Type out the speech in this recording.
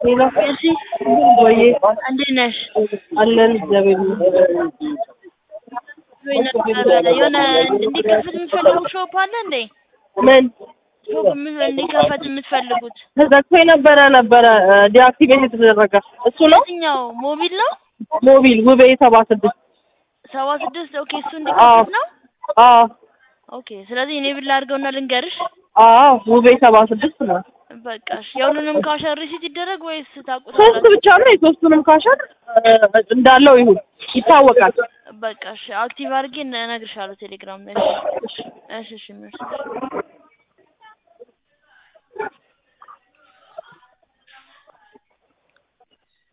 ሌላ እሺ ወይ እንዴት ነሽ? አለን እግዚአብሔር ይመስገን። ወይ ነበረ የሆነ እንዲከፈት የምትፈልጉት ሾፕ አለ እንዴ? ምን ሾፕ ምን እንዲከፈት የምትፈልጉት ተዘግቶ የነበረ ነበረ ዲአክቲቬት የተደረገ እሱ ነው። የትኛው ሞቢል ነው? ሞቢል ውቤ ሰባ ስድስት ሰባ ስድስት ኦኬ እሱ እንዲከፈት ነው። አዎ ኦኬ ስለዚህ እኔ ብላ አድርገውና ልንገርሽ። አዎ ውቤ ሰባ ስድስት ነው። በቃ እሺ የሁሉንም ካሸር ሪሲት ይደረግ ወይስ ሶስት ታውቁታላችሁ? ብቻ ነው። የሶስቱንም ካሸር እንዳለው ይሁን ይታወቃል። በቃ እሺ አክቲቭ አድርጌ እነግርሻለሁ ቴሌግራም ላይ። እሺ እሺ እሺ